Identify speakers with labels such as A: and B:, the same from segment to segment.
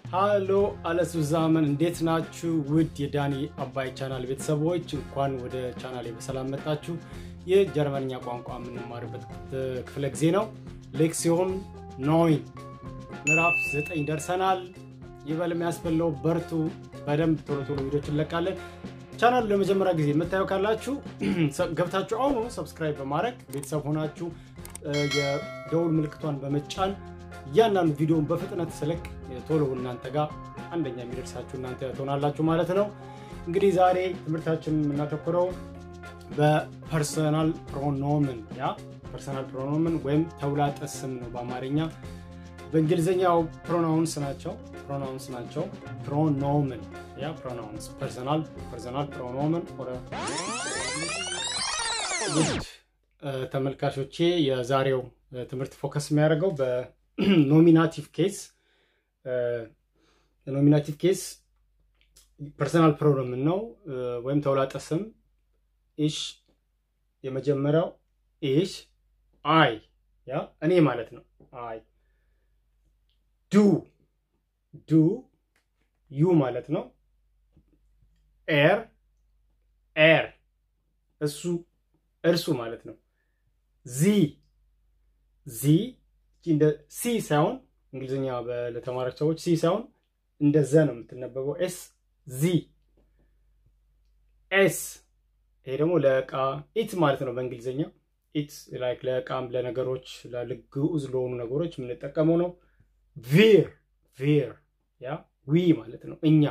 A: ሃሎ አለሱ ዛመን እንዴት ናችሁ? ውድ የዳኒ አባይ ቻናል ቤተሰቦች እንኳን ወደ ቻናሌ በሰላም መጣችሁ። ይህ ጀርመንኛ ቋንቋ የምንማርበት ክፍለ ጊዜ ነው። ሌክሲዮን ኖይን ምዕራፍ ዘጠኝ ደርሰናል። ይበል የሚያስበለው በርቱ። በደንብ ቶሎ ቶሎ ቪዲዮች እንለቃለን። ቻናሉ ለመጀመሪያ ጊዜ የምታየው ካላችሁ ገብታችሁ አሁኑ ሰብስክራይብ በማድረግ ቤተሰብ ሆናችሁ የደውል ምልክቷን በመጫን እያንዳንዱ ቪዲዮን በፍጥነት ስለቅ ቶሎ እናንተ ጋር አንደኛ የሚደርሳችሁ እናንተ ትሆናላችሁ ማለት ነው። እንግዲህ ዛሬ ትምህርታችንን የምናተኩረው በፐርሰናል ፕሮኖምን ያ ፐርሰናል ፕሮኖምን ወይም ተውላጠ ስም ነው በአማርኛ። በእንግሊዝኛው ፕሮናውንስ ናቸው ፕሮናውንስ ናቸው። ፕሮኖምን ያ ፕሮናውንስ ፐርሰናል ፐርሰናል ፕሮኖምን ውድ ተመልካቾቼ የዛሬው ትምህርት ፎከስ የሚያደርገው በኖሚናቲቭ ኬስ ኖሚናቲቭ ኬስ ፐርሰናል ፕሮኖምን ነው ወይም ተውላጠ ስም ኢሽ የመጀመሪያው ኢሽ አይ ያ እኔ ማለት ነው አይ ዱ ዱ ዩ ማለት ነው ኤር ኤር እሱ እርሱ ማለት ነው ዚ ዚ እንደ ሲ ሳይሆን እንግሊዝኛ ለተማሪዎች ሰዎች ሲ ሳይሆን እንደ ዘ ነው የምትነበበው ኤስ ዚ ኤስ ይሄ ደግሞ ለእቃ ኢት ማለት ነው በእንግሊዝኛ ኢት ላይክ ለእቃም ለነገሮች ለግዑዝ ለሆኑ ነገሮች የምንጠቀመው ነው ቪር ቪር ያ ዊ ማለት ነው እኛ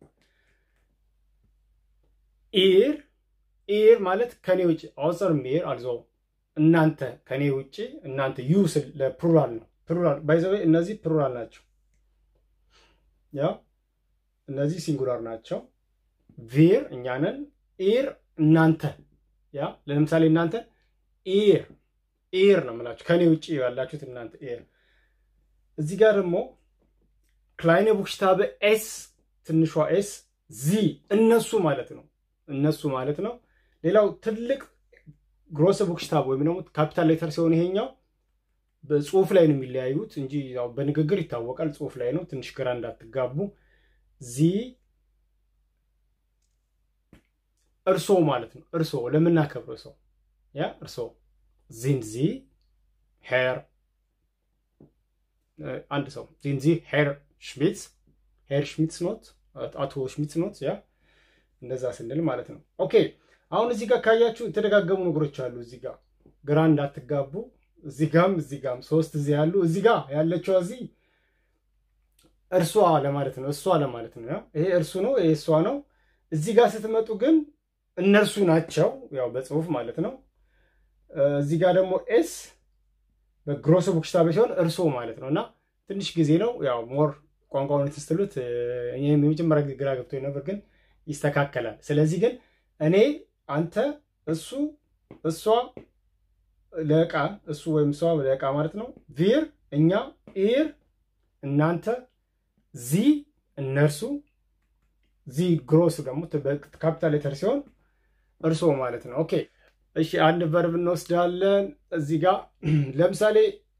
A: ኢር ኢር ማለት ከኔ ውጭ አውሰር ሚር አልዞ እናንተ ከኔ ውጭ እናንተ ዩ ስል ለፕሉራል ነው ፕሉራል ባይዘዌ እነዚህ ፕሉራል ናቸው ያ እነዚህ ሲንጉላር ናቸው ቪር እኛንን ኢር እናንተ ያ ለምሳሌ እናንተ ኢር ኢር ነው የምላችሁ ከኔ ውጭ ያላችሁት እናንተ ኢር እዚህ ጋር ደግሞ ክላይነ ቡክሽታበ ኤስ ትንሿ ኤስ ዚ እነሱ ማለት ነው እነሱ ማለት ነው ሌላው ትልቅ ግሮሰ ቡክሽታብ ወይም ደግሞ ካፒታል ሌተር ሲሆን ይሄኛው በጽሁፍ ላይ ነው የሚለያዩት እንጂ ያው በንግግር ይታወቃል ጽሁፍ ላይ ነው ትንሽ ግራ እንዳትጋቡ ዚ እርሶ ማለት ነው እርሶ ለምናከብረው ሰው ያ እርሶ ዚን ዚ ሄር አንድ ሰው ዚን ዚ ሄር ሽሚትስ ሄር ሽሚትስ ኖት አቶ ሽሚትስ ኖት ያ እንደዛ ስንል ማለት ነው ኦኬ አሁን እዚህ ጋር ካያችሁ የተደጋገሙ ነገሮች አሉ እዚህ ጋር ግራ እንዳትጋቡ እዚህ ጋም እዚህ ጋም ሶስት እዚህ ያሉ እዚህ ጋር ያለችው እዚህ እርሷ ለማለት ነው እሷ ለማለት ነው ይሄ እርሱ ነው ይሄ እሷ ነው እዚህ ጋር ስትመጡ ግን እነርሱ ናቸው ያው በጽሁፍ ማለት ነው እዚህ ጋር ደግሞ ኤስ በግሮስ ቡክሽታቤ ሲሆን እርሶ ማለት ነው እና ትንሽ ጊዜ ነው ያው ሞር ቋንቋውን ስትሉት የመጀመሪያ ግራ ገብቶ ነበር ግን ይስተካከላል ስለዚህ ግን እኔ አንተ እሱ እሷ ለእቃ እሱ ወይም እሷ ለእቃ ማለት ነው ቪር እኛ ኢር እናንተ ዚ እነርሱ ዚ ግሮስ ደግሞ ካፒታል ሌተር ሲሆን እርሶ ማለት ነው ኦኬ እሺ አንድ ቨርብ እንወስዳለን እዚህ ጋር ለምሳሌ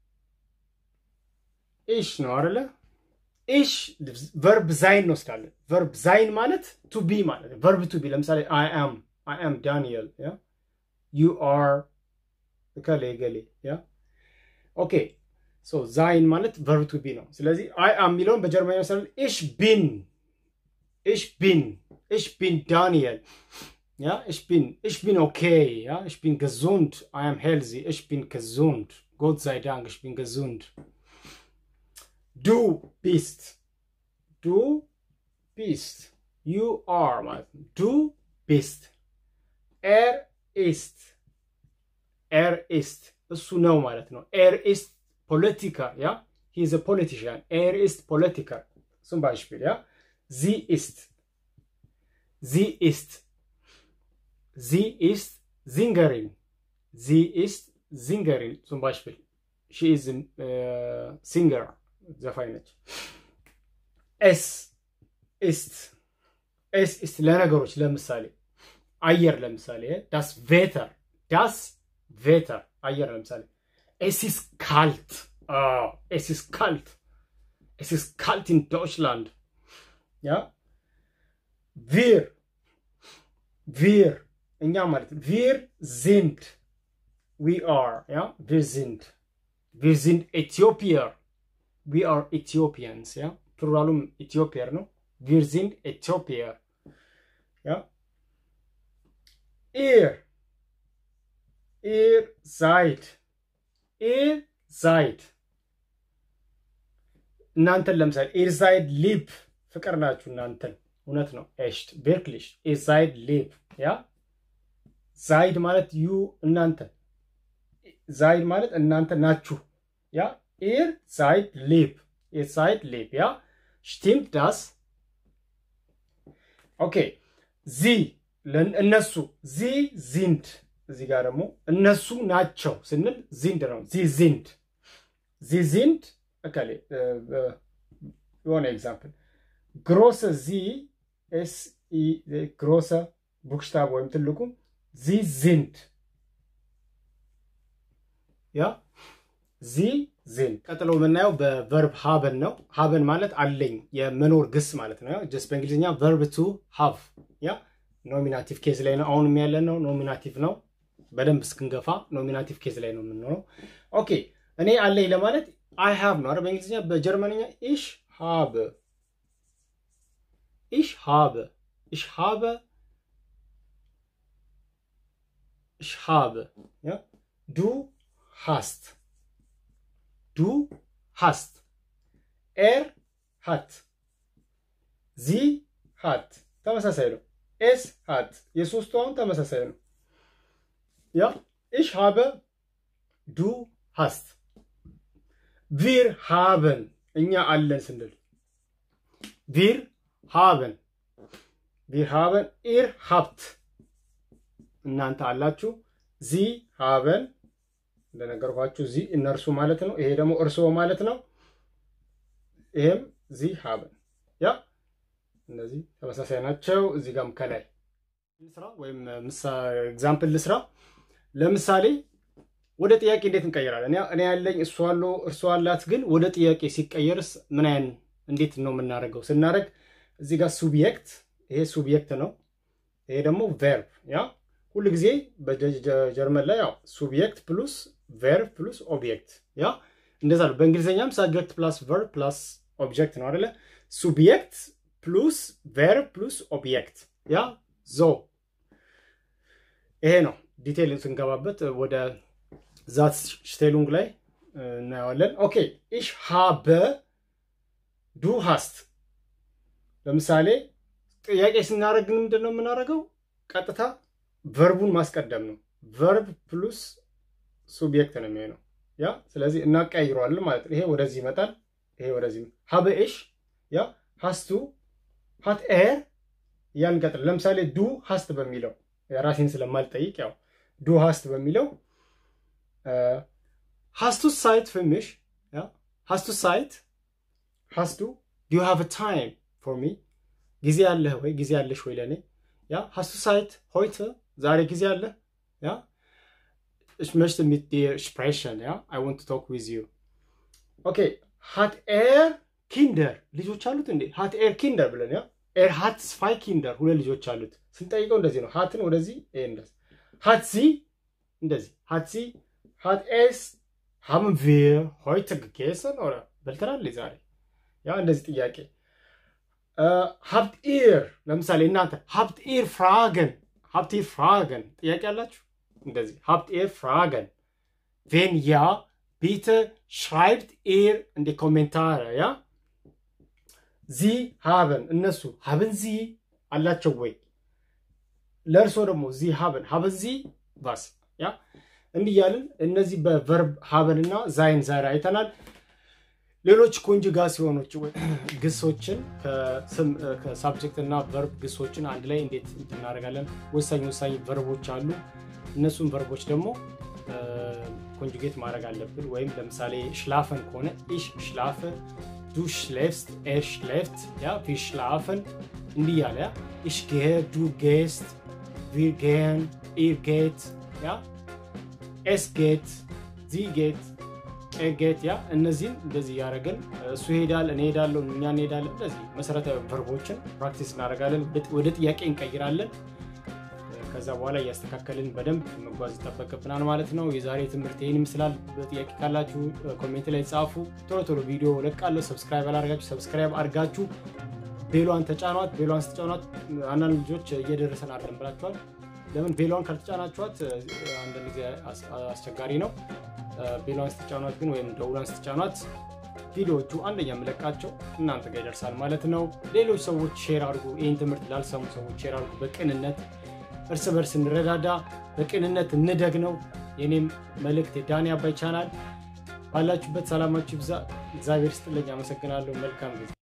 A: ኢሽ ነው አይደለ ኢሽ ቨርብ ዛይን እንወስዳለን ቨርብ ዛይን ማለት ቱ ቢ ማለት ቨርብ ቱ ቢ ለምሳሌ አይ አም አይ አም ዳንኤል ያ ዩ አር እከሌ ገሌ ያ ኦኬ ሶ ዛይን ማለት ቨርብ ቱ ቢ ነው ስለዚህ አይ አም የሚለውን በጀርመኛ መሰለ ኢሽ ቢን ኢሽ ቢን ኢሽ ቢን ዳንኤል Ja, ich bin, ich bin okay, ja, ich bin gesund, I am healthy, ich bin gesund. Gott sei Dank, ich bin gesund. Du bist, du bist, you are, du bist. Er ist, er ist, እሱ ነው ማለት ነው። Er ist Politiker, ja, he is a politician. Er ist Politiker, zum Beispiel, ja. Sie ist, sie ist, Sie ist Sängerin. Sie ist Sängerin, zum Beispiel. She is a uh, singer. ዘፋኝ ነች። ኤስ ist ኤስ ist ለነገሮች ለምሳሌ አየር ለምሳሌ ዳስ ቬተር ዳስ ቬተር አየር ለምሳሌ ኤስ ist kalt. Oh, es ist kalt. es ist kalt in Deutschland. Ja, wir, wir, እኛ ማለት wir sind, we are, ja, wir sind, wir sind Äthiopier, we are Ethiopians, ja, ፕሉራሉም ኢትዮጵየር ነው። wir sind Äthiopier, ja, ihr, ihr seid, ihr seid እናንተን ለምሳሌ ኤርዛይድ ሊብ ፍቅር ናችሁ እናንተን እውነት ነው ኤሽት ቬርክሊሽ ኤርዛይድ ሊብ ያ ዛይድ ማለት ዩ እናንተ ዛይድ ማለት እናንተ ናችሁ ያ ኤር ዛይድ ሊብ ኤር ዛይድ ሊብ ያ ስቲምት ዳስ ኦኬ ዚ እነሱ ዚ ዚንድ እዚህ ጋር ደግሞ እነሱ ናቸው ስንል ዚንድ ነው ዚ ዚንድ ዚ ዚንድ እከሌ የሆነ ኤግዛምፕል ግሮሰ ዚ ኤስ ግሮሰ ቡክሽታብ ወይም ትልቁ ዚ ዚንድ ያ ዚ ዚንድ ቀጥሎ የምናየው በቨርብ ሃበን ነው ሃበን ማለት አለኝ የመኖር ግስ ማለት ነው ጀስት በእንግሊዝኛ ቨርብ ቱ ሃቭ ያ ኖሚናቲቭ ኬዝ ላይ ነው አሁንም ያለ ነው ኖሚናቲቭ ነው በደንብ እስክንገፋ ኖሚናቲቭ ኬዝ ላይ ነው የምንኖረው ኦኬ እኔ አለኝ ለማለት አይ ሃብ ነው አይደል? በእንግሊዝኛ በጀርመንኛ ኢሽ ሃብ ኢሽ ሃብ ኢሽ ሃብ ኢሽ ሃብ ያ ዱ ሃስት ዱ ሃስት ኤር ሃት ዚ ሃት ተመሳሳይ ነው። ኤስ ሃት የሶስቱ አሁን ተመሳሳይ ነው። ያ ኢሽ ሃበ ዱ ሃስት ቪር ሃበን እኛ አለን ስንል ቪር ሃበን ቪር ሃበን ኢር ሀብት እናንተ አላችሁ። ዚ ሃበን እንደነገርኳችሁ ዚ እነርሱ ማለት ነው። ይሄ ደግሞ እርስዎ ማለት ነው። ይሄም ዚ ሃበን ያ እነዚህ ተመሳሳይ ናቸው። እዚህ ጋርም ከላይ ልስራ ወይም ኤግዛምፕል ልስራ። ለምሳሌ ወደ ጥያቄ እንዴት እንቀይራለን? እኔ ያለኝ እሱ አለው እርሱ አላት፣ ግን ወደ ጥያቄ ሲቀየርስ ምን አይነት እንዴት ነው የምናደርገው? ስናደርግ እዚህ ጋር ሱብየክት፣ ይሄ ሱብየክት ነው። ይሄ ደግሞ ቨርብ። ያ ሁሉ ጊዜ በጀርመን ላይ ያው ሱብየክት ፕሉስ ቨርብ ፕሉስ ኦብጀክት፣ ያ እንደዛ ነው። በእንግሊዝኛም ሳብጀክት ፕላስ ቨርብ ፕላስ ኦብጀክት ነው አይደለ? ሱብየክት ፕሉስ ቨርብ ፕሉስ ኦብጀክት፣ ያ ዞ። ይሄ ነው ዲቴይል ስንገባበት ወደ ዛት ሽቴሉንግ ላይ እናየዋለን። ኦኬ ኢሽ ሃበ ዱ ሃስት። ለምሳሌ ጥያቄ ስናደርግ ምንድን ነው የምናደርገው? ቀጥታ ቨርቡን ማስቀደም ነው። ቨርብ ፕሉስ ሱብጀክት ነው የሚሆነው። ያ ስለዚህ እናቀያይረዋለን ማለት ነው። ይሄ ወደዚህ ይመጣል፣ ይሄ ወደዚህ ሃበ ኢሽ ያ ሃስቱ ሃት ኤር እያልን ለምሳሌ ዱ ሃስት በሚለው የራሴን ስለማልጠይቅ ያው ዱ ሃስት በሚለው hast du Zeit für mich? Ja? Hast du Zeit? Hast du? Do you have a time for me? ጊዜ አለህ ወይ? ጊዜ አለሽ ወይ ለኔ? ያ hast du Zeit heute? ዛሬ ጊዜ አለ? ያ ich möchte mit dir sprechen, ja? I want to talk with you. Okay, hat er Kinder? ልጆች አሉት እንዴ? hat er Kinder ብለን ያ er hat zwei Kinder ሁለት ልጆች አሉት። ስንጠይቀው እንደዚህ ነው። ሃትን ወደዚህ ይሄ እንደዚህ hat sie እንደዚህ hat sie hat es haben wir heute gegessen oder በልተናል ዛሬ? ያ እንደዚህ ጥያቄ ሀብት ኢር ለምሳሌ እናንተ ሀብት ኢር ፍራገን ሀብት ኢር ፍራገን ጥያቄ አላችሁ? እንደዚህ ሀብት ኢር ፍራገን ቬን ያ ቢተ ሽራይብት ኢር እንደ ኮሜንታረ ያ ዚ ሀበን እነሱ ሀብን ዚ አላቸው ወይ? ለእርሶ ደግሞ ዚ ሀበን ሀበን ዚ ባስ ያ እንዲህ እያልን እነዚህ በቨርብ ሀበን እና ዛይን ዛሬ አይተናል። ሌሎች ኮንጁጋሲዮኖች ግሶችን ከሳብጀክት እና ቨርብ ግሶችን አንድ ላይ እንዴት እናደርጋለን? ወሳኝ ወሳኝ ቨርቦች አሉ። እነሱን ቨርቦች ደግሞ ኮንጁጌት ማድረግ አለብን። ወይም ለምሳሌ ሽላፈን ከሆነ ኢሽ ሽላፈ፣ ዱ ሽሌፍስት፣ ኤር ሽሌፍት፣ ያ ቪ ሽላፈን እንዲህ እያለ ያ ኢሽ ጌ፣ ዱ ጌስት፣ ቪር ጌን፣ ኢር ጌት ያ es geht, sie geht, ጌት ያ እነዚህን እንደዚህ እያደረግን እሱ ይሄዳል፣ እኔ ሄዳለሁ፣ እኛ እንሄዳለን። እንደዚህ መሰረታዊ ቨርቦችን ፕራክቲስ እናደርጋለን። ወደ ጥያቄ እንቀይራለን። ከዛ በኋላ እያስተካከልን በደንብ መጓዝ ይጠበቅብናል ማለት ነው። የዛሬ ትምህርት ይህን ይመስላል። በጥያቄ ካላችሁ ኮሜንት ላይ ጻፉ። ቶሎ ቶሎ ቪዲዮ ለቃለሁ። ሰብስክራይብ አላደርጋችሁ ሰብስክራይብ አድርጋችሁ ቤሏን ተጫኗት። ቤሏን ስትጫኗት አንዳንድ ልጆች እየደረሰን አለን ብላችኋል። ለምን ቤሏን ካልተጫናችኋት አንዳንድ ጊዜ አስቸጋሪ ነው። ቤሏን ስትጫኗት ግን ወይም ደውሏን ስትጫኗት ቪዲዮዎቹ አንደኛ የምለቃቸው እናንተ ጋር ይደርሳል ማለት ነው። ሌሎች ሰዎች ሼር አድርጉ። ይህን ትምህርት ላልሰሙ ሰዎች ሼር አድርጉ። በቅንነት እርስ በርስ እንረዳዳ፣ በቅንነት እንደግ ነው የኔም መልእክት። የዳኒ አባይ ቻናል ባላችሁበት ሰላማችሁ ይብዛ። እግዚአብሔር ስጥልኝ። አመሰግናለሁ። መልካም ጊዜ